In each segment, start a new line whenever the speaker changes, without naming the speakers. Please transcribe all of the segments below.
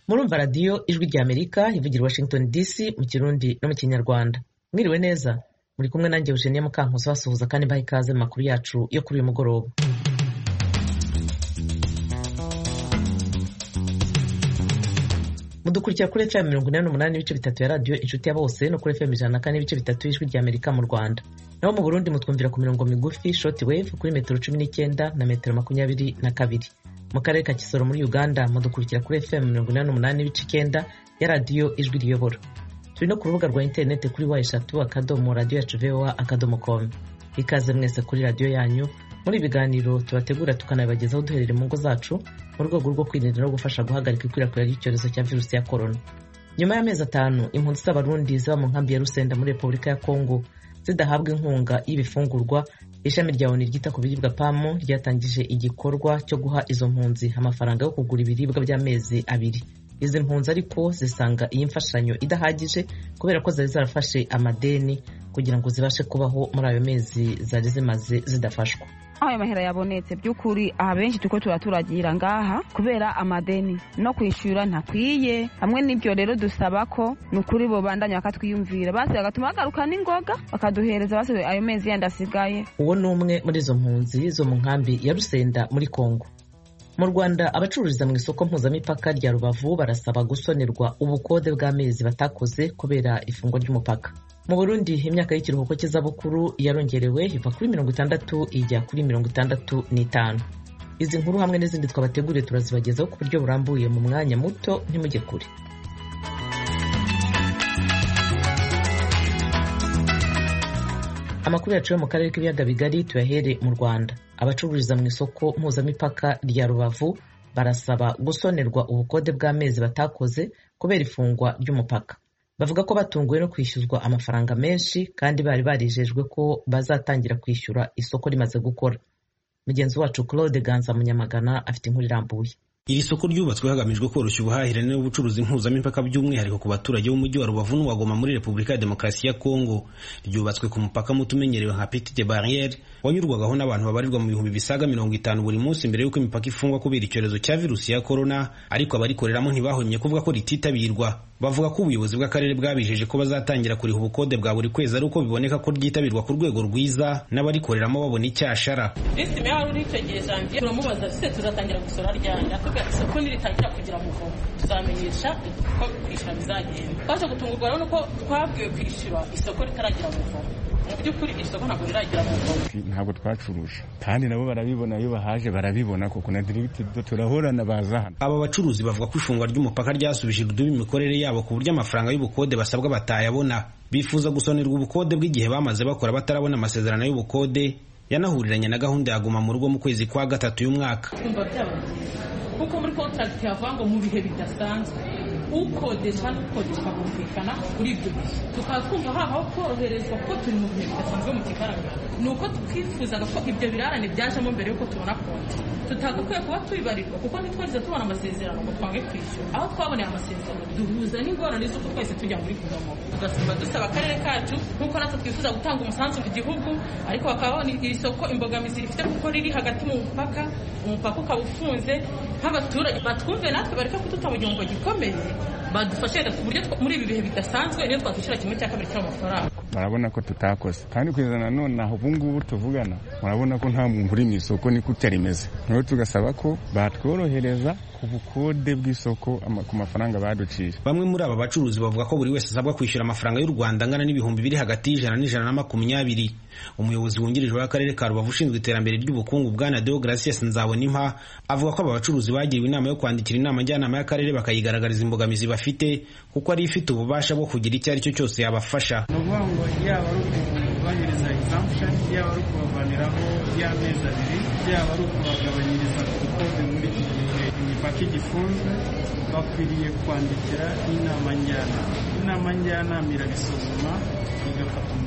murumva radiyo ijwi rya amerika ivugira washington dc mu kirundi no mu kinyarwanda mwiriwe neza muri kumwe nanjye eugenia mukankusi basuhuza kandi mbaha ikaze mu makuru yacu yo kuri uyu mugoroba mudukurikira kuri fm mirongo inani n'umunani n'ibice bitatu ya radiyo inshuti ya bose no kuri fm ijana na kane n'ibice bitatu y'ijwi rya amerika mu rwanda naho mu burundi mutwumvira ku mirongo migufi short wave kuri metero cumi n'icyenda na metero makumyabiri na kabiri mu karere ka kisoro muri uganda mudukurikira kuri fm mirongo inani n'umunani n'ibice icyenda ya radiyo ijwi riyobora turi no ku rubuga rwa interineti kuri wa eshatu akadomo radiyo yacu voa akadomo com ikaze mwese kuri radiyo yanyu muri ibiganiro tubategura tukanabibagezaho duherere mu ngo zacu mu rwego rwo kwirinda no gufasha guhagarika ikwirakwira ry'icyorezo cya virusi ya korona nyuma y'amezi atanu impunzi z'abarundi ziba mu nkambi ya rusenda muri repubulika ya kongo zidahabwa inkunga y'ibifungurwa ishami rya oni ryita ku biribwa pamu ryatangije igikorwa cyo guha izo mpunzi amafaranga yo kugura ibiribwa by'amezi abiri izi mpunzi ariko zisanga iyi mfashanyo idahagije kubera ko zari zarafashe amadeni kugira ngo zibashe kubaho muri ayo mezi zari zimaze zidafashwa
aho ayo mahera yabonetse by'ukuri aha benshi tuko turaturagira ngaha kubera amadeni no kwishyura ntakwiye hamwe n'ibyo rero dusaba ko ni ukuri bo bandanya bakatwiyumvira basi bagatuma bagaruka n'ingoga bakaduhereza basigaye ayo mezi yandi asigaye
uwo ni umwe muri izo mpunzi zo mu nkambi ya rusenda muri kongo mu rwanda abacururiza mu isoko mpuzamipaka rya rubavu barasaba gusonerwa ubukode bw'amezi batakoze kubera ifungwa ry'umupaka mu burundi imyaka y'ikiruhuko cy'izabukuru yarongerewe iva kuri mirongo itandatu ijya kuri mirongo itandatu n'itanu izi nkuru hamwe n'izindi twabateguriye turazibagezaho ku buryo burambuye mu mwanya muto ntimujye kure amakuru yacu yo mu karere k'ibiyaga bigari tuyahere mu rwanda abacururiza mu isoko mpuzamipaka rya rubavu barasaba gusonerwa ubukode bw'amezi batakoze kubera ifungwa ry'umupaka bavuga ko batunguwe no kwishyuzwa amafaranga menshi kandi bari barijejwe ko bazatangira kwishyura isoko rimaze gukora mugenzi wacu claude ganza munyamagana afite inkuru irambuye
iri soko ryubatswe hagamijwe koroshya ubuhahirane n'ubucuruzi mpuzamipaka by'umwihariko ku baturage b'umujyi wa rubavu n'uwagoma muri repubulika ya demokarasi ya kongo ryubatswe ku mupaka muto umenyerewe nka petite barriere wanyurwagaho n'abantu babarirwa mu bihumbi bisaga mirongo itanu buri munsi mbere y'uko imipaka ifungwa kubera icyorezo cya virusi ya korona ariko abarikoreramo ntibahwemye kuvuga ko rititabirwa bavuga ko ubuyobozi bw'akarere bwabijeje ko bazatangira kuriha ubukode bwa buri kwezi ari uko biboneka ko ryitabirwa ku rwego rwiza n'abarikoreramo babona icyashara
lisiti meya wari uritegeye janvier turamubaza se tuzatangira gusora ryari atubwira isoko niritangira kugira muvomo tuzamenyesha ko kwishyura bizagenda twaje gutungurwa rero nuko twabwiwe kwishyura isoko ritaragira muvomo mu by'ukuri isoko ntabwo riragira muvomo
ntabwo twacuruje kandi nabo barabibona iyo bahaje barabibona kuko na dirigiti turahorana baza hano
aba bacuruzi bavuga ko ifungwa ry'umupaka ryasubije urudubi imikorere yabo ku buryo amafaranga y'ubukode basabwa batayabona bifuza gusonerwa ubukode bw'igihe bamaze bakora batarabona amasezerano y'ubukode yanahuriranye na gahunda ya guma mu rugo mu kwezi kwa gatatu y'umwaka
twumva byaba byiza kuko muri kontragiti havuga ngo mu bihe bidasanzwe ukodesha n'ukodeshwa bumvikana kuri ibyo bihe tukaba twumva habaho koroherezwa kuko turi mu bihe bidasanzwe mu kigaragara ni uko twifuzaga ko ibyo birarane byajemo mbere y'uko tubona konti tutagakwiye kuba tubibarirwa kuko ntitwarize tubona amasezerano ngo twange kwishyura aho twaboneye amasezerano duhuza n'ingorane z'uko twese tujya muri guverinoma tugasaba dusaba akarere kacu nk'uko natwe twifuza gutanga umusanzu ku gihugu ariko bakaba babona iri soko imbogamizi rifite kuko riri hagati mu mupaka umupaka ukaba ufunze nk'abaturage batwumve natwe bareke kuduta mu gihombo gikomeye badufashe ku buryo muri ibi bihe bidasanzwe niyo twakwishyura kimwe cya kabiri cy'amafaranga
barabona ko tutakoze kandi kugeza na none aho ubu ngubu tuvugana murabona ko nta muntu uri mu isoko niko rimeze rero tugasaba ko batworohereza ku bukode bw'isoko ku mafaranga baduciye
bamwe muri aba bacuruzi bavuga ko buri wese asabwa kwishyura amafaranga y'u rwanda angana n'ibihumbi biri hagati y'ijana n'ijana na makumyabiri umuyobozi wungirije w'akarere ka rubavu ushinzwe iterambere ry'ubukungu bwana deogratias nzabonimpa avuga ko aba bacuruzi bagiriwe inama yo kwandikira inama njyanama y'akarere bakayigaragariza imbogamizi bafite kuko ari ifite ububasha bwo kugira icyo ari cyo cyose yabafasha
ni ukuvuga ngo yaba ari ukubagabanyiriza exemption yaba ari ukubavaniraho y'amezi abiri yaba ari ukubagabanyiriza ubukode muri iki gihe imipaka igifunzwe bakwiriye kwandikira inama njyanama inama njyanama irabisuzuma igafata umwanzuro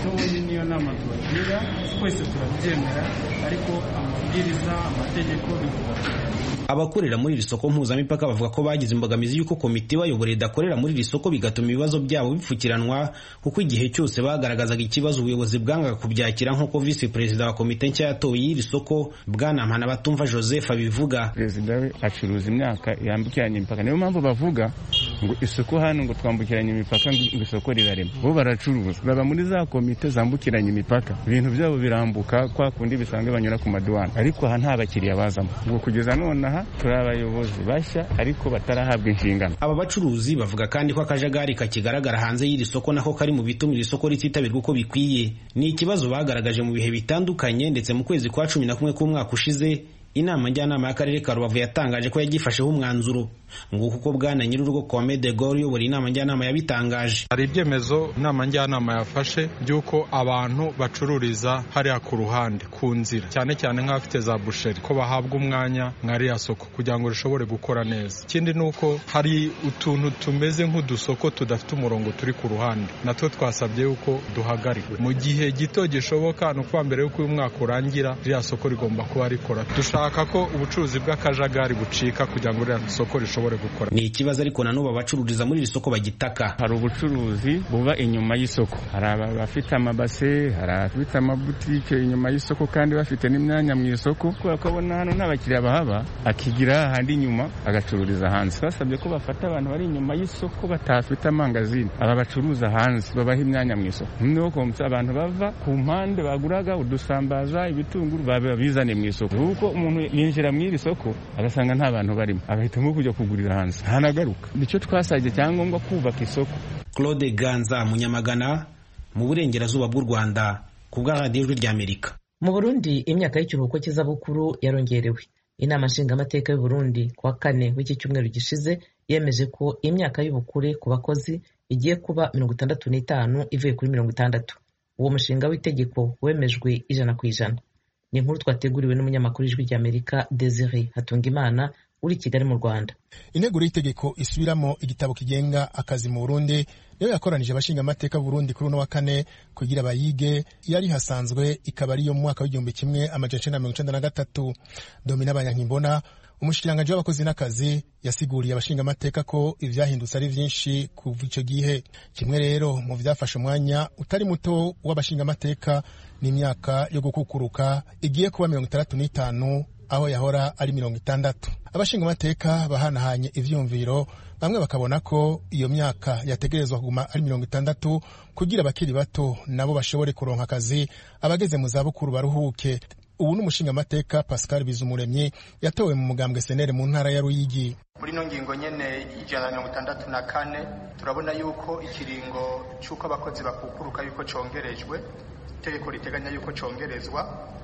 ubundi niyo nama tubagira twese turabyemera ariko amabwiriza amategeko bivuga
abakorera muri iri soko mpuzamipaka bavuga ko bagize imbogamizi y'uko komite ibayobora idakorera muri iri soko bigatuma ibibazo byabo bipfukiranwa kuko igihe cyose bagaragazaga ikibazo ubuyobozi bwangaga kubyakira nk'uko visi perezida wa komite nshya yatowe y'iri soko bwana mpanabatumva joseph abivuga
perezida we acuruza imyaka yambukiranya imipaka niyo mpamvu bavuga ngo isoko hano ngo twambukiranye imipaka ngo isoko rirarema bo baracuruza baba muri za komite zambukiranya imipaka ibintu byabo birambuka kwa kundi bisanzwe banyura ku maduwana ariko aha nta bakiriya bazamo ngo kugeza nonaha turi abayobozi bashya ariko batarahabwa inshingano
aba bacuruzi bavuga kandi ko akajagari kakigaragara hanze y'iri soko nako kari mu bituma iri soko rititabirwa uko bikwiye ni ikibazo bagaragaje mu bihe bitandukanye ndetse mu kwezi kwa cumi na kumwe k'umwaka ushize inama njyanama y'akarere ka rubavu yatangaje ko yagifasheho umwanzuro nguko uko bwana nyir'urugo Kwame de Gaulle uyobora inama njyanama yabitangaje
hari ibyemezo inama njyanama yafashe by'uko abantu bacururiza hariya ku ruhande ku nzira cyane cyane nk'abafite za busheri ko bahabwa umwanya nk'ariya soko kugira ngo rishobore gukora neza ikindi ni uko hari utuntu tumeze nk'udusoko tudafite umurongo turi ku ruhande natwo twasabye yuko duhagarikwe mu gihe gito gishoboka ni ukuba mbere y'uko uyu mwaka urangira ririya soko rigomba kuba rikora dushaka ko ubucuruzi bw'akajagari bucika kugira ngo ririya soko rishobore gukora
ni ikibazo ariko na n'ubu abacururiza muri iri soko bagitaka
hari ubucuruzi buba inyuma y'isoko hari abafite amabase hari abafite amabutike inyuma y'isoko kandi bafite n'imyanya mu isoko kubera ko abona hano nta bakiriya bahaba akigira ahandi inyuma agacururiza hanze basabye ko bafata abantu bari inyuma y'isoko batafite amangazini aba bacuruza hanze babaha imyanya mu isoko noneho komsa abantu bava ku mpande baguraga udusambaza ibitunguru babizane mu isoko kuko umuntu yinjira mu iri soko agasanga nta bantu barimo agahitamo kujya kugurira hanze ntanagaruka nicyo twasabye cyangombwa kubaka isoko
claude ganza munyamagana mu burengerazuba bw'u rwanda ku bwa radiyo ijwi ry'amerika
mu burundi imyaka y'ikiruhuko cy'izabukuru yarongerewe inama nshingamateka y'u burundi ku wa kane w'iki cyumweru gishize yemeje ko imyaka y'ubukure ku bakozi igiye kuba mirongo itandatu n'itanu ivuye kuri mirongo itandatu uwo mushinga w'itegeko wemejwe ijana ku ijana ni inkuru twateguriwe n'umunyamakuru w'ijwi ry'amerika desire hatungimana uri kigali mu rwanda
integuro y'itegeko isubiramo igitabo kigenga akazi mu burundi niyo yakoranije abashingamateka burundi kuri uno wa kane kugira bayige yari hasanzwe ikaba ariyo mu mwaka w'igihumbi kimwe amajana icenda mirongo icenda na gatatu domina abanyankimbona umushikiranganji w'abakozi n'akazi yasiguriye abashingamateka ko ivyahindutse ari vyinshi kuva ico gihe kimwe rero mu vyafashe umwanya utari muto w'abashingamateka n'imyaka yo gukukuruka igiye kuba mirongo itandatu n'itanu aho yahora ari mirongo itandatu abashingamateka bahanahanye ivyumviro bamwe bakabona ko iyo myaka yategerezwa kuguma ari mirongo itandatu kugira abakiri bato nabo bashobore kuronka akazi abageze mu zabukuru baruhuke ubu ni umushingamateka pascal bizumuremyi yatowe mu mugambwe senere mu ntara ya ruyigi
muri ino ngingo nyene y'ijana na mirongo itandatu na kane turabona yuko ikiringo c'uko abakozi bakukuruka yuko congerejwe itegeko riteganya yuko congerezwa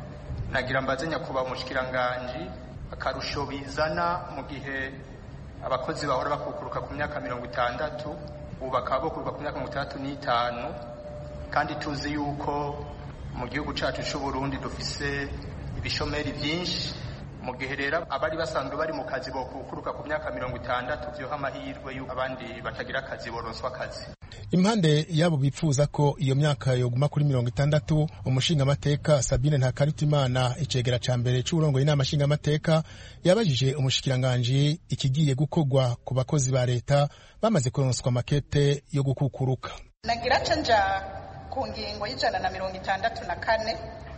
nagira mbaze nyakubahwa umushikiranganji akarusho bizana mu gihe abakozi bahora bakukuruka ku myaka mirongo itandatu ubu bakaba bakuruka ku myaka mirongo itandatu n'itanu kandi tuzi yuko mu gihugu cyacu cy'u Burundi dufise ibishomeri byinshi mu gihe rero abari basanzwe bari mu kazi bokukuruka ku myaka mirongo itandatu byoha amahirwe y'uko abandi batagira akazi boronswa akazi
impande yabo bipfuza ko iyo myaka yoguma kuri mirongo itandatu umushingamateka sabine ntakarutimana icegera ca mbere c'uburongoye inama nshingamateka yabajije umushikiranganji ikigiye gukorwa ku bakozi ba leta bamaze kuronswa makete yo gukukuruka
nagira ca nja ku ngingo y'ijana na mirongo itandatu na kane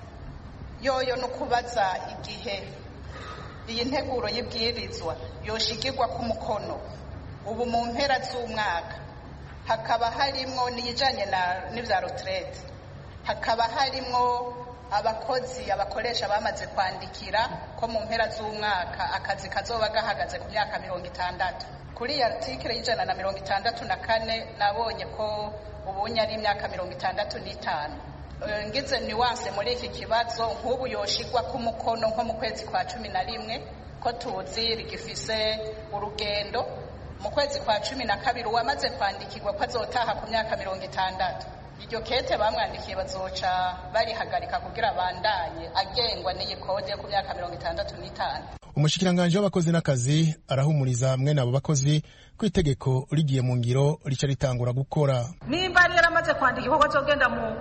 yoyo no kubaza igihe iyi nteguro y'ibwirizwa yoshigirwa ku mukono ubu mu mpera z'umwaka hakaba harimwo n'ijanye n'ivya retraite hakaba harimwo abakozi abakoresha bamaze kwandikira ko mu mpera z'umwaka akazi kazoba gahagaze ku myaka mirongo itandatu kuri iyi artikile y'ijana na mirongo itandatu na kane nabonye ko ubunye ari imyaka mirongo itandatu n'itanu ngize nuwanse muri iki kibazo nk'ubu yoshigwa ku mukono nko mu kwezi kwa cumi na rimwe ko tuzi rigifise urugendo mu kwezi kwa cumi na kabiri uwamaze kwandikirwa ko azotaha ku myaka mirongo itandatu iryo kete bamwandikiye bazoca barihagarika kugira abandanye agengwa n'iyi kode yo ku myaka mirongo itandatu n'itanu
umushikiranganji w'abakozi n'akazi arahumuriza mwene abo bakozi ko itegeko rigiye mu ngiro rica ritangura gukora
nimba yari yaramaze kwandika ko azogenda mu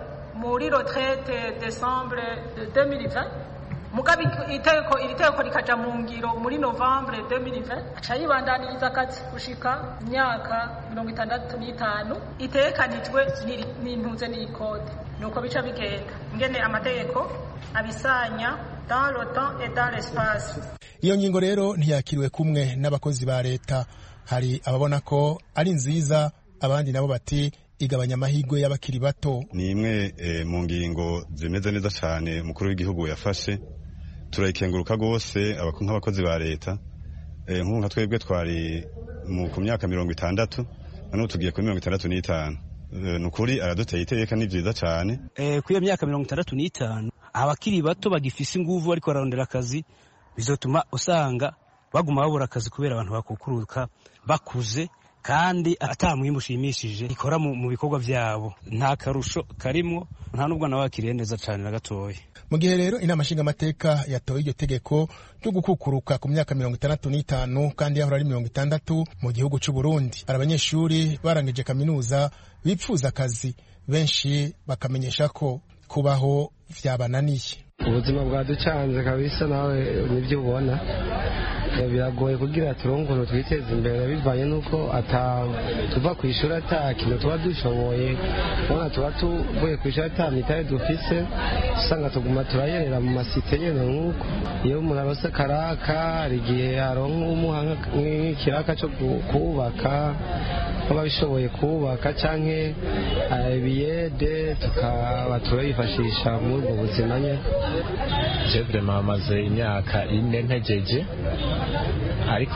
muri retraite decembre 2020 mugabe itegeko iri tegeko rikaja mu ngiro muri novembre 2020 aca yibandaniriza akazi gushika imyaka mirongo itandatu n'itanu itegekanijwe n'intuze n'ikode nuko bica bigenda ngene amategeko abisanya dans le temps et dans l'espace
iyo ngingo rero ntiyakiriwe kumwe n'abakozi ba leta hari ababona ko ari nziza abandi nabo bati igabanya amahirwe y'abakiri bato
ni imwe e, mu ngingo zimeze neza cyane umukuru w'igihugu yafashe turayikenguruka rwose nk'abakozi ba leta e, nk'ubu nka twebwe twari ku myaka mirongo itandatu noneho tugiye kuri mirongo itandatu n'itanu e, ni ukuri araduteye iteka ni byiza cyane
e, kuri iyo myaka mirongo itandatu n'itanu abakiri bato bagifise inguvu ariko bararondera akazi bizotuma usanga baguma babura akazi kubera abantu bakukuruka bakuze kandi ata mwimbu ushimishije ikora mu bikorwa byabo nta karusho karimwo nta n'ubwo nawe wakiriye neza cyane na gatoya
mu gihe rero inama nshingamateka yatoye iryo tegeko ryo gukukuruka ku myaka mirongo itandatu n'itanu kandi yahora ari mirongo itandatu mu gihugu cy'u Burundi hari abanyeshuri barangije kaminuza bipfuza akazi benshi bakamenyesha ko kubaho vyabananiye
ubuzima bwaducanze kabisa nawe nibyo ubona biragoye kugira turonke ukuntu twiteza imbere bivanye n'uko tuva ku ishuri ata kintu tuba dushoboye ubona tuba tuvuye ku ishuri ata mitari dufise usanga tuguma turayerera mu masite nyene nk'uko iyo umuntu arose karaka hari igihe aronka umuha nk'ikiraka co kubaka kuba bishoboye kubaka canke ibiyede tukaba turayifashisha muri ubwo buzima nyene
je vraiment amaze imyaka ine ntegeje ariko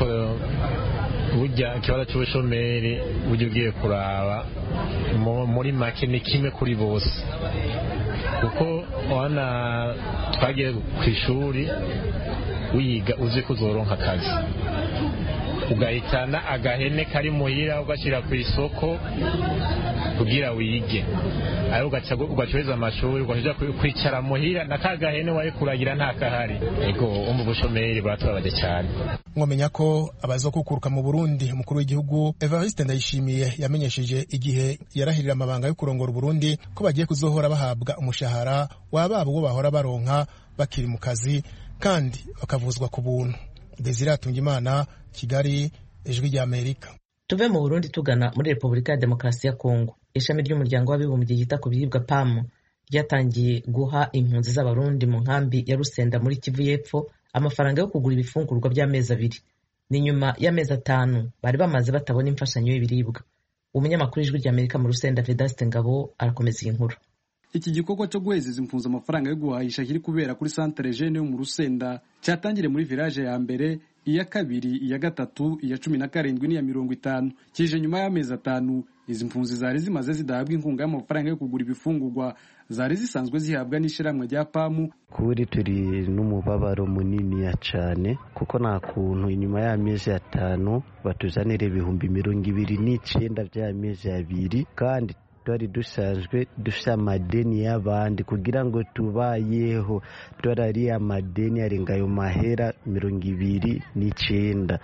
burya ikibazo cy'ubushomeri burya ugiye kuraba muri make ni kimwe kuri bose kuko wana twagiye ku ishuri wiga uzi ko uzoronka akazi ugahitana agahene kari muhira ugashyira ku isoko kugira wige ayo ugacuruza amashuri ugaja kwicara muhira na ka gahene wari kuragira nta kahari ego umva ubushomeri buratubabaje cyane
mwamenya ko abazokukuruka mu Burundi umukuru w'igihugu Evariste Ndayishimiye yamenyesheje igihe yarahirira amabanga yo kurongora Burundi ko bagiye kuzohora bahabwa umushahara wababo uwo bahora baronka bakiri mu kazi kandi bakavuzwa ku buntu Desire Atungimana Kigali Ijwi rya Amerika
tuve mu Burundi tugana muri Repubulika ya Demokarasi ya Kongo ishami ry'umuryango w'abibumbye ryita ku biribwa PAM ryatangiye guha impunzi z'abarundi mu nkambi ya Rusenda muri Kivu y'Epfo amafaranga yo kugura ibifungurwa by'amezi abiri ni nyuma y'amezi atanu bari bamaze batabona imfashanyo y'ibiribwa umunyamakuru w'ijwi ry'Amerika mu Rusenda Vedaste Ngabo arakomeza iyi nkuru
iki gikorwa cyo guhezeza impunzi amafaranga yo guhahisha kiri kubera kuri santere jene yo mu Rusenda cyatangiriye muri village ya mbere iya kabiri iya gatatu iya cumi na karindwi n'iya mirongo itanu kije nyuma y'amezi atanu izi mpunzi zari zimaze zidahabwa inkunga y'amafaranga yo kugura ibifungurwa zari zisanzwe zihabwa n'ishyirahamwe rya pamu
kuri turi n'umubabaro munini cyane kuko nta kuntu inyuma y'amezi atanu batuzanira ibihumbi mirongo ibiri n'icyenda by'amezi abiri kandi twari dusanzwe dufite amadeni y'abandi kugira ngo tubayeho twari amadeni arenga ayo mahera mirongo ibiri n'icyenda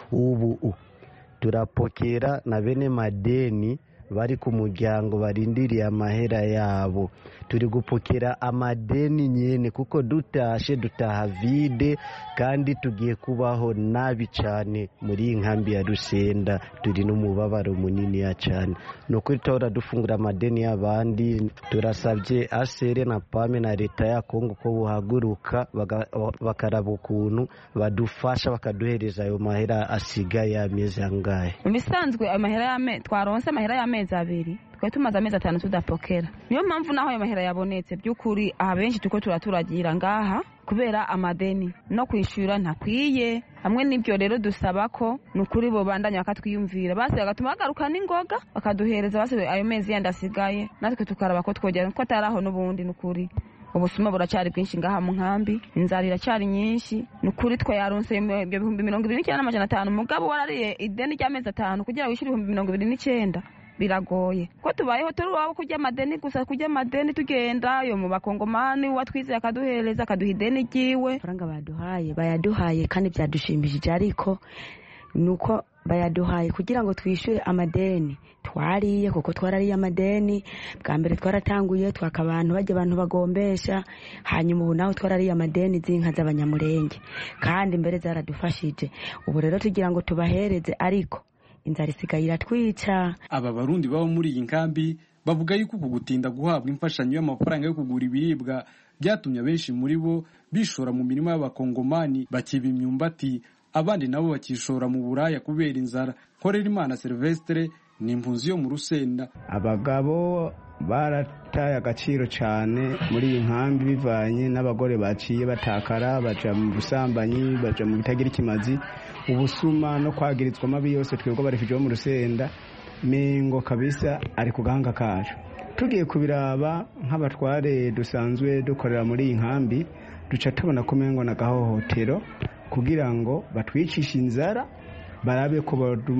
ubu turapokera na bene madeni bari ku muryango barindiriye amahera yabo turi gupokera amadeni nyine kuko dutashe dutaha vide kandi tugiye kubaho nabi cyane muri iyi nkambi ya rusenda turi n'umubabaro munini ya cyane ni ukuri tuhora dufungura amadeni y'abandi turasabye asere na pame na leta ya kongo ko buhaguruka bakaraba ukuntu badufasha bakaduhereza ayo mahera asigaye amezi angahe
mu bisanzwe twaronse amahera y'amezi abiri twari tumaze amezi atanu tudapokera niyo mpamvu naho ayo mahera yabonetse by'ukuri aha benshi tuko turaturagira ngaha kubera amadeni no kwishyura ntakwiye hamwe n'ibyo rero dusaba ko ni ukuri bo bandanya bakatwiyumvira basi bagatuma bagaruka n'ingoga bakaduhereza basi ayo mezi yandi asigaye natwe tukaraba ko twogera ko atari aho n'ubundi ni ukuri ubusuma buracyari bwinshi ngaha mu nkambi inzara iracyari nyinshi ni ukuri twe yaronse ibyo bihumbi mirongo ibiri n'icyenda n'amajana atanu umugabo warariye ideni ry'amezi atanu kugira wishyure ibihumbi mirongo ibiri n'icyenda biragoye ko tubayeho turi wabo kurya amadeni gusa kurya amadeni tugenda yo mu bakongomani uwatwizeye akaduhereza akaduha ideni ryiwe
amafaranga baduhaye bayaduhaye kandi byadushimishije ariko nuko bayaduhaye kugira ngo twishyure amadeni twariye kuko twarariye amadeni bwa mbere twaratanguye twaka abantu bajya abantu bagombesha hanyuma ubu naho twarariye amadeni z'inka z'abanyamurenge kandi mbere zaradufashije ubu rero tugira ngo tubahereze ariko inzara isigaye iratwica
aba barundi baba muri iyi nkambi bavuga yuko uku gutinda guhabwa imfashanyo y'amafaranga yo kugura ibiribwa byatumye abenshi muri bo bishora mu mirima y'abakongomani bakiba imyumbati abandi nabo bakishora mu buraya kubera inzara korera imana silvestre ni impunzi yo mu rusenda
abagabo barataye agaciro cyane muri iyi nkambi bivanye n'abagore baciye batakara baja mu busambanyi baja mu bitagira ikimazi ubusuma no kwagirizwa amabi yose twebwe barefije bo mu rusenda mengo kabisa ari ku gahanga kacu tugiye kubiraba nk'abatware dusanzwe dukorera muri iyi nkambi duca tubona ko mengo na gahohotero kugira ngo batwicishe inzara barabe ko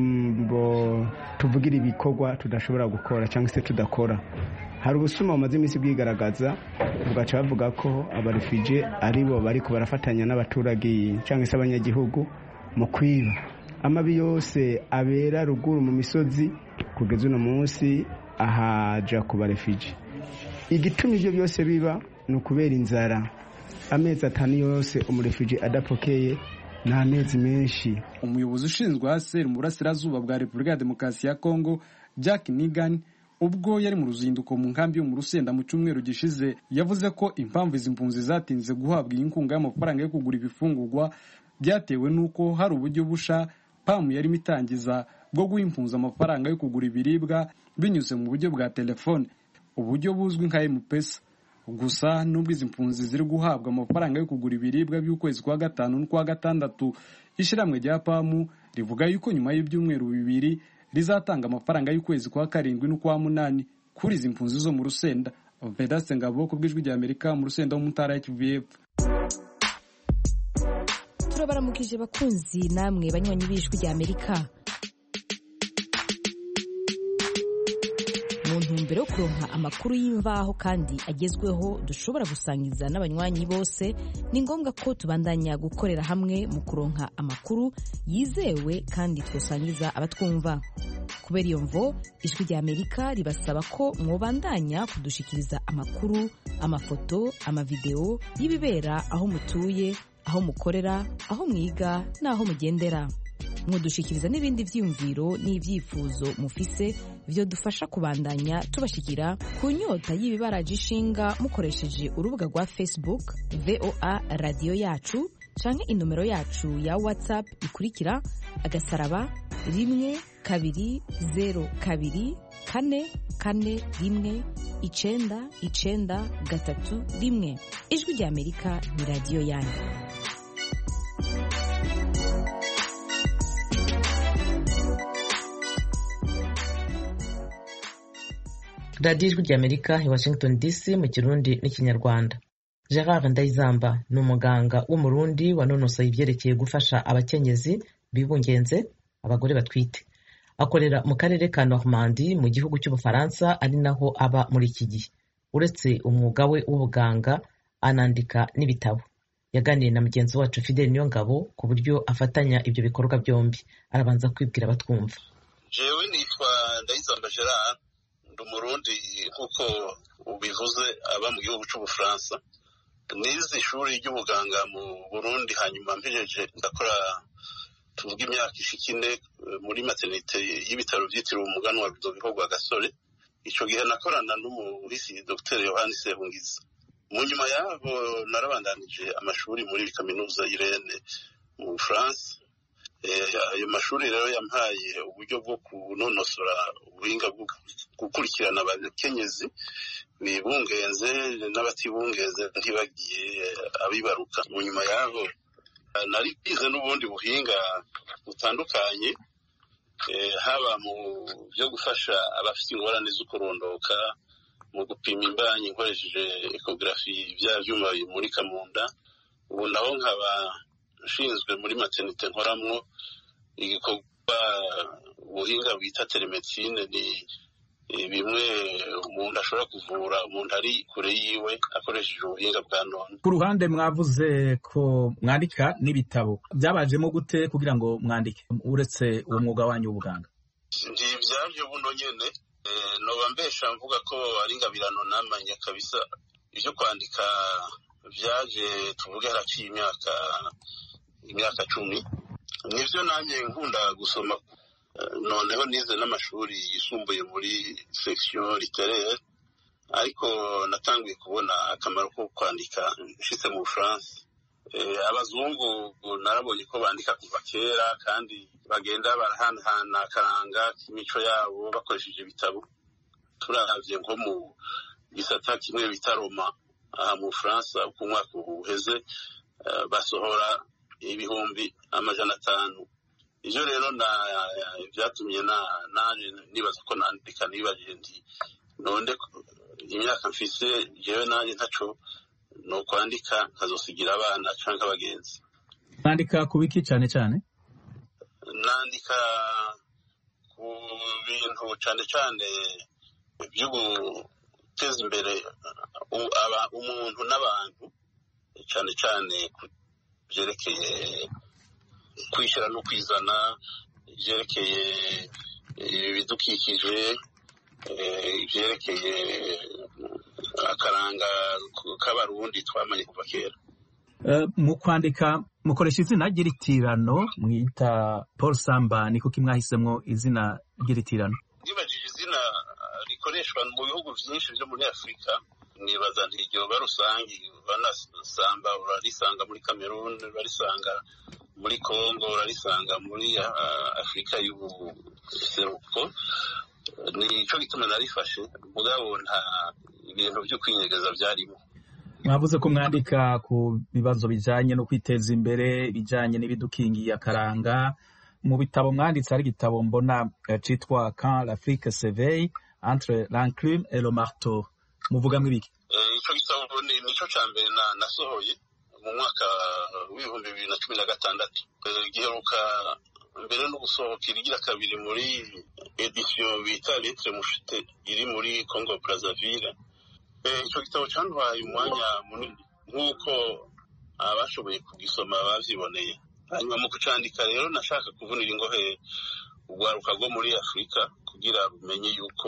tuvugira ibikorwa tudashobora gukora cyangwa se tudakora hari ubusuma bumaze iminsi bwigaragaza bugaca bavuga ko abarefije ari bo bari barafatanya n'abaturage cyangwa se abanyagihugu mu kwiba amabi yose abera ruguru mu misozi kugeza uno munsi ahaja ku barefije igituma ibyo byose biba ni ukubera inzara amezi atanu yose umurefije adapokeye ni amezi menshi
umuyobozi ushinzwe haseri mu burasirazuba bwa repubulika ya demokarasi ya kongo jack nigan ubwo yari mu ruzinduko mu nkambi yo mu rusenda mu cyumweru gishize yavuze ko impamvu izi mpunzi zatinze guhabwa iyi nkunga y'amafaranga yo kugura ibifungurwa byatewe n'uko hari uburyo busha pamu yarimo itangiza bwo guha impunzi amafaranga yo kugura ibiribwa binyuze mu buryo bwa telefone uburyo buzwi nka emupesa gusa nubwo izi mpunzi ziri guhabwa amafaranga yo kugura ibiribwa by'ukwezi kwa gatanu n'ukwa gatandatu ishyirahamwe rya pamu rivuga yuko nyuma y'ibyumweru bibiri rizatanga amafaranga y'ukwezi kwa karindwi n'ukwa munani kuri izi mpunzi zo mu rusenda vedaste ngabo ku bw'ijwi rya amerika mu rusenda wo mu ntara ya kivu y'epfo
turabaramukije bakunzi namwe banywanyi b'ijwi rya amerika mu ntumbero yo kuronka amakuru y'imvaho kandi agezweho dushobora gusangiza n'abanywanyi bose ni ngombwa ko tubandanya gukorera hamwe mu kuronka amakuru yizewe kandi twasangiza abatwumva kubera iyo mvo ijwi rya amerika ribasaba ko mwobandanya kudushikiriza amakuru amafoto amavideo y'ibibera aho mutuye aho mukorera aho mwiga n'aho mugendera mudushikiriza n'ibindi byiyumviro n'ibyifuzo mufise byo dufasha kubandanya tubashikira ku nyota y'ibibaraje ishinga mukoresheje urubuga rwa facebook voa radiyo yacu canke inomero yacu ya whatsapp ikurikira agasaraba rimwe kabiri zero kabiri kane kane rimwe icenda icenda gatatu rimwe ijwi rya amerika ni radiyo yanyu
radiyo ijwi rya amerika i washington dc mu kirundi n'ikinyarwanda gerard ndayizamba ni umuganga w'umurundi wanonosoye ibyerekeye gufasha abakenyezi bibungenze abagore batwite akorera mu karere ka normandi mu gihugu cy'ubufaransa ari naho aba muri iki gihe uretse umwuga we w'ubuganga anandika n'ibitabo yaganiriye na mugenzi wacu fidel niyongabo ku buryo afatanya ibyo bikorwa byombi arabanza kwibwira abatwumva
jewe nitwa ndayizamba gerard ndi umurundi nk'uko ubivuze aba mu gihugu cy'ubufaransa nize ishuri ry'ubuganga mu burundi hanyuma mpejeje ndakora tuvuga imyaka ishika ine muri maternite y'ibitaro byitiriwe umuganwa bidobiho rwa gasore icyo gihe nakorana n'umuhisi dr yohani sehungiza mu nyuma yaho narabandanije amashuri muri kaminuza y'irene mu bufaransa ayo mashuri rero yampaye uburyo bwo kunonosora ubuhinga bwo gukurikirana abakenyezi bibungenze n'abatibungenze ntibagiye abibaruka mu nyuma yaho nari bize n'ubundi buhinga butandukanye haba mu byo gufasha abafite ingorane zo kurondoka mu gupima imbanyi nkoresheje ekogarafi bya byuma bimurika mu nda ubu naho nkaba nshinzwe muri maternite nkoramwo igikorwa ubuhinga bwita telemedicine ni bimwe umuntu ashobora kuvura umuntu ari kure yiwe akoresheje ubuhinga bwa none
ku ruhande mwavuze ko mwandika n'ibitabo byabajemo gute kugira ngo mwandike uretse uwo mwuga wanyu w'ubuganga
ntibyabyo buno nyene noba mbesha mvuga ko ari ingabirano namanye kabisa ibyo kwandika byaje tuvuge haraciye imyaka imyaka cumi nivyo nanjye nkunda gusoma noneho nize n'amashuri yisumbuye muri section literaire ariko natanguye kubona akamaro ko kwandika nshitse mu bufaransa abazungu narabonye ko bandika kuva kera kandi bagenda barahanahana akaranga k'imico yabo bakoresheje ibitabo turavye nko mu gisata kimwe bita roma aha mu bufaransa uko umwaka uheze basohora ibihumbi amajana atanu ivyo rero vyatumye nanje nibaza ko nandika nibajije nti none imyaka mfise jewe nanje ntaco nokwandika nkazosigira abana canke abagenzi
mwandika ku biki cane cane
nandika ku bintu cane cane vyo guteza imbere umuntu n'abantu cane cane vyerekeye kwishyira no kwizana ibyerekeye ibidukikije ibyerekeye akaranga k'abarundi twamanye kuva kera
mu kwandika mukoresha izina ry'iritirano mwita paul samba ni kuko mwahisemo izina ry'iritirano
nibajije izina rikoreshwa mu bihugu byinshi byo muri afurika nibaza ntiryoba rusange banasamba urarisanga muri cameroon urarisanga muri congo urarisanga muri afurika y'ubuseruko nicyo gituma narifashe mugabo nta ibintu byo kwinyegeza byarimo
mwavuze ko mwandika ku bibazo bijyanye no kwiteza imbere ibijyanye n'ibidukingiye akaranga mu bitabo mwanditse hari igitabo mbona cyitwa quand l'afrique s'éveille entre l'enclume et le marteau muvugamo ibiki
icyo gitabo nicyo cya mbere nasohoye mu mwaka w'ibihumbi bibiri na cumi na gatandatu giheruka mbere no gusohoka irigira kabiri muri edisiyo bita letre mushite iri muri congo brazzaville icyo gitabo cyantwaye umwanya munini nk'uko abashoboye kugisoma bavyiboneye hanyuma mu kucandika rero nashaka kuvunira ingohe urwaruka rwo muri afurika kugira rumenye yuko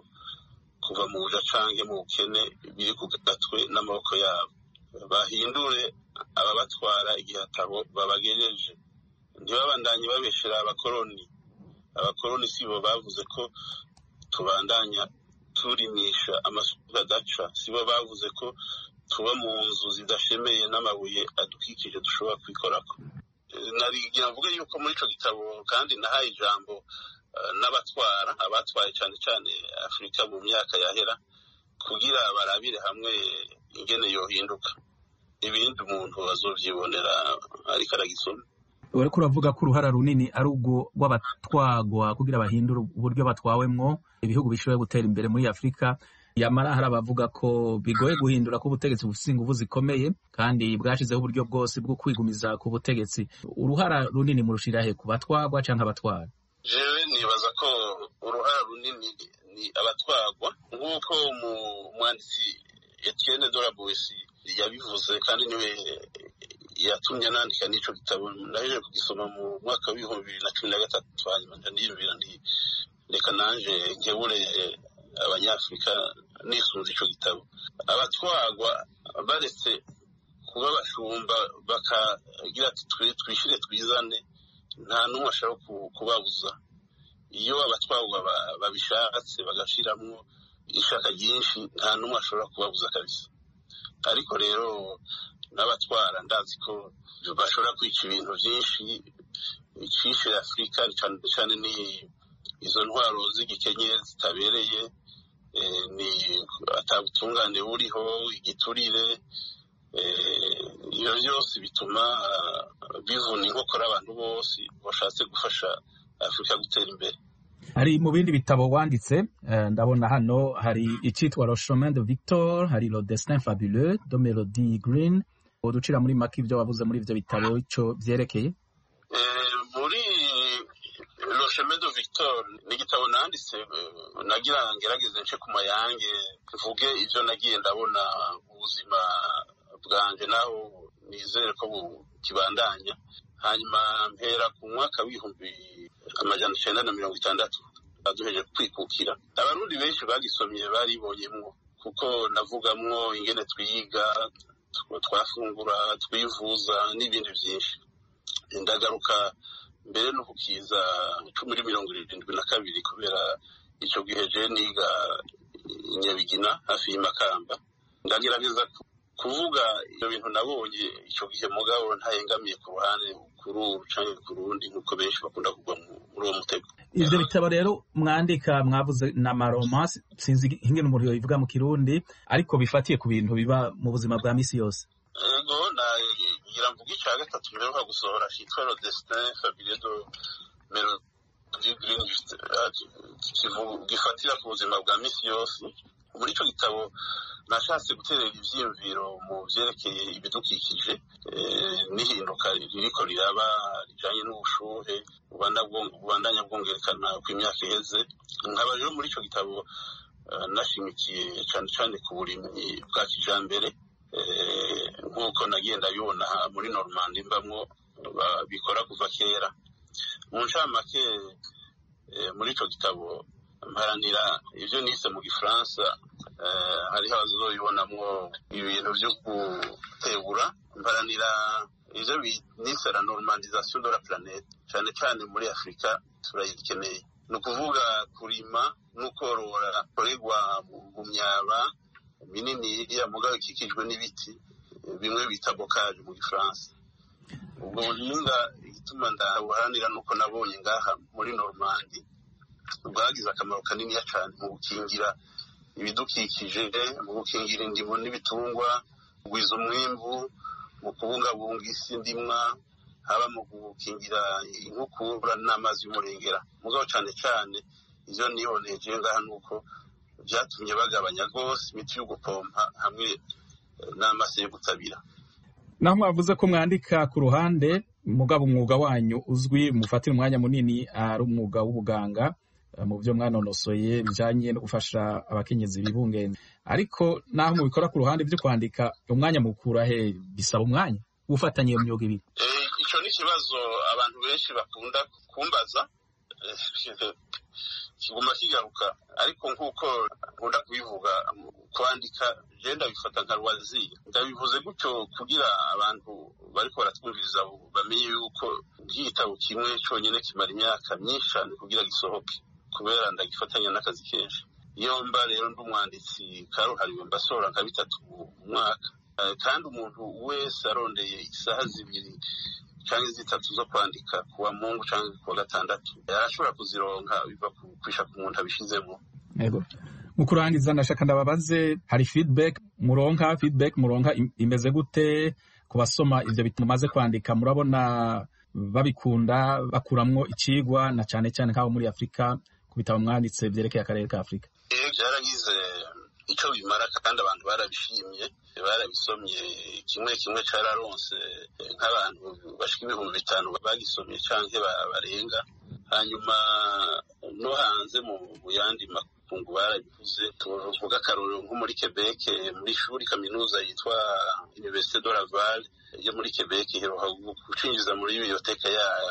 kuva mu buja canke mu bukene biri ku gatwe n'amaboko yabo bahindure ababatwara igihe atabo babagejeje ntibabandanye babeshera abakoroni abakoroni si bo bavuze ko tubandanya turimisha amasuka adaca si bo bavuze ko tuba mu nzu zidashemeye n'amabuye adukikije dushobora kwikorako narigira mvuge yuko muri ico gitabo kandi nahaye ijambo n'abatwara abatwaye cyane cyane afurika mu myaka yahera kugira barabire hamwe ingene yohinduka ibindi umuntu azovyibonera ariko aragisoma
uriko uravuga ko uruhara runini ari ubwo rw'abatwagwa kugira bahindure uburyo batwawemwo ibihugu bishoboye gutera imbere muri afurika yamara hari abavuga ko bigoye guhindura ko ubutegetsi bufite ingufu zikomeye kandi bwashizeho uburyo bwose bwo kwigumiza ku butegetsi uruhara runini murushira he ku batwagwa canke abatwara
jewe nibaza ko uruhara runini ni abatwagwa nk'uko umwanditsi Etienne Dorabuesi yabivuze kandi niwe yatumye nandika n'ico gitabo nahejeje kugisoma mu mwaka w'ibihumbi bibiri na cumi na gatatu hanyuma ndiyumvira nti reka nanje nkebure abanyafurika nisunze ico gitabo abatwagwa baretse kuba bashumba bakagira ati twishire twizane nta n'umwe ashaka kubabuza iyo abatwagwa babishatse bagashiramwo ishaka ryinshi nta n'umwe ashobora kubabuza kabisa ariko rero n'abatwara ndazi ko bashobora kwica ibintu byinshi icishe afurika cyane cyane ni izo ntwaro z'igikenye zitabereye ni atabutungane buriho igiturire ibyo byose bituma bivuna inkokora abantu bose bashatse gufasha afurika gutera imbere
hari mu bindi bitabo wanditse ndabona hano hari icyitwa le chemin de victor hari le destin fabuleux de melody green uducira muri make ibyo wavuze muri ibyo bitabo icyo byerekeye
muri le chemin de victor doctor ni igitabo nanditse nagira ngerageze nce ku mayange mvuge ivyo nagiye ndabona ubuzima bwanje naho nizere ko bukibandanya hanyuma mpera ku mwaka w'ibihumbi amajana icenda na mirongo itandatu baduheje kwikukira abarundi benshi bagisomye baribonyemwo kuko navugamwo ingene twiga twafungura twivuza n'ibindi byinshi ndagaruka mbere no kukiza cumi muri mirongo irindwi na kabiri kubera icyo gihe je niga inyabigina hafi y'imakamba ndagerageza kuvuga ibyo bintu nabonye icyo gihe mugabo ntahengamiye ku ruhande kuri uru canke ku rundi nk'uko benshi bakunda kugwa muri uwo mutego
ivyo bitabo rero mwandika mwavuze na maroma sinzi ingene umuntu yobivuga mu kirundi ariko bifatiye ku bintu biba mu buzima bwa misi yose
ego nagira mvuga ica gatatu mperuka gusohora citwa le destin fabuleux de melodie greenwich gifatira ku buzima bwa misi yose muri ico gitabo nashatse guterera ivyiyumviro mu vyerekeye ibidukikije n'ihinduka ririko riraba rijanye n'ubushuhe bubandanya bwongerekana kw'imyaka iheze nkaba rero muri ico gitabo nashimikiye cane cane ku burimyi bwa kijambere nk'uko nagenda bibona muri normandi mbamwo bikora kuva kera mu ncamake muri ico gitabo mparanira ivyo nise mu gifaransa hariho abazoyibonamwo ibintu vyo gutegura mparanira ivyo nise la normalisation de la planete cane cane muri afurika turayikeneye ni ukuvuga kurima n'ukorora korerwa mu myaba minini iriya mugabo ikikijwe n'ibiti bimwe bita bokaje mu gifaransa ubwo buhinga igituma ndabuharanira nuko nabonye ngaha muri normandi bwagize akamaro kaniniya cyane mu gukingira ibidukikije mu gukingira indimo n'ibitungwa kugwiza umwimbu mu kubungabunga isi ndimwa haba mu gukingira inkukura n'amazi y'umurengera mugabo cyane cyane ivyo niboneje ngaha nuko vyatumye bagabanya rwose imiti yo gupompa hamwe n'amase yo gutabira
naho mwavuze ko mwandika ku ruhande mugabo umwuga wanyu uzwi mufatira umwanya munini ari umwuga w'ubuganga mu byo mwanonosoye bijanye no gufasha abakenyezi bibungenze ariko naho mubikora ku ruhande byo kwandika umwanya mukura he bisaba umwanya ufatanye iyo myuga ibiri
ico ni ikibazo abantu benshi bakunda kumbaza kiguma kigaruka ariko nk'uko nkunda kubivuga kwandika je ndabifata nka rwaziri ndabivuze gutyo kugira abantu bariko baratwumviriza bamenye yuko nk'igitabo kimwe conyene kimara imyaka myinshi cane kugira gisohoke kubera ndagifatanya n'akazi kenshi iyo mba rero ndi umwanditsi karuhariwe mbasohora nka bitatu mu mwaka kandi umuntu wese arondeye isaha zibiri canke zitatu zo kwandika kuwa mungu canke kuwa gatandatu yarashobora kuzironka biva kwisha ku muntu abishizemo
yego mu kurangiza ndashaka ndababaze hari feedback muronka feedback muronka imeze gute ku basoma ivyo bituma mumaze kwandika murabona babikunda bakuramwo icigwa na cane cane nk'abo muri afurika ku bitabo mwanditse vyerekeye akarere ka afurika
vyaragize ico bimara kandi abantu barabishimye barabisomye kimwe kimwe cararonse nk'abantu bashika ibihumbi bitanu bagisomye canke barenga hanyuma no hanze mu yandi makungu barabivuze tuvuga akarorero nko muri Quebec muri shuri kaminuza yitwa Université de Laval yo muri Quebec iheruka gucinjiza muri biblioteka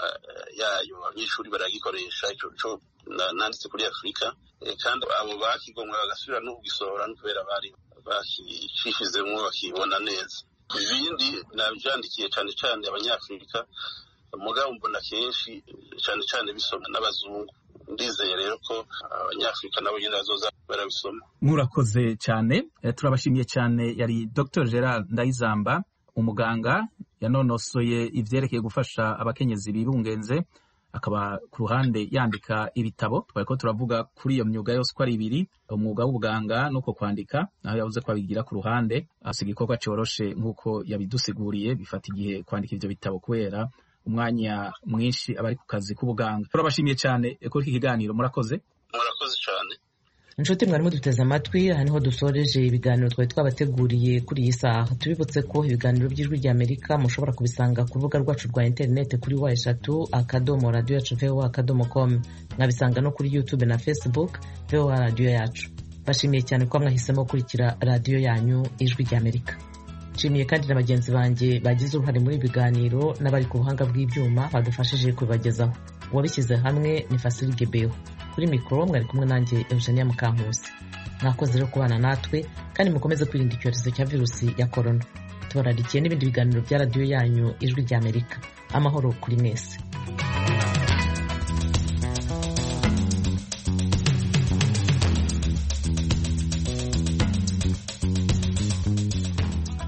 yayo abanyeshuri baragikoresha ico co nanditse kuri Afurika kandi abo bakigomwe bagasubira no kugisohora no kubera bari bakicishizemwo bakibona neza ibindi navyandikiye cane cane abanyafurika mugabo mbona kenshi cane cane bisoma n'abazungu ndizeye rero ko abanyafurika nabo nyene bazoza barabisoma
murakoze cyane turabashimiye cyane yari dr gerard ndayizamba umuganga yanonosoye ivyerekeye gufasha abakenyezi bibungenze akaba ku ruhande yandika ibitabo twari ko turavuga kuri iyo myuga yose uko ari ibiri umwuga w'ubuganga nuko kwandika naho yavuze ko abigira ku ruhande asiga igikorwa coroshe nk'uko yabidusiguriye bifata igihe kwandika ivyo bitabo kubera umwanya mwinshi abari ku kazi k'ubuganga turabashimiye cyane kuri iki kiganiro murakoze
murakoze cyane
inshuti mwarimu duteze amatwi aha niho dusoreje ibiganiro twari twabateguriye kuri iyi saha tubibutse ko ibiganiro by'ijwi rya amerika mushobora kubisanga ku rubuga rwacu rwa interineti kuri wa eshatu akadomo radiyo yacu voa akadomo com mwabisanga no kuri youtube na facebook voa radiyo yacu bashimiye cyane ko mwahisemo gukurikira radiyo yanyu ijwi rya amerika nshimiye kandi na bagenzi banjye bagize uruhare muri ibi biganiro n'abari ku buhanga bw'ibyuma badufashije kubibagezaho uwabishyize hamwe ni fasili gebeho kuri mikoro mwari kumwe nanjye eugenia mukankusi mwakoze rero kubana natwe kandi mukomeze kwirinda icyorezo cya virusi ya korona tubararikiye n'ibindi biganiro bya radiyo yanyu ijwi rya amerika amahoro kuri mwese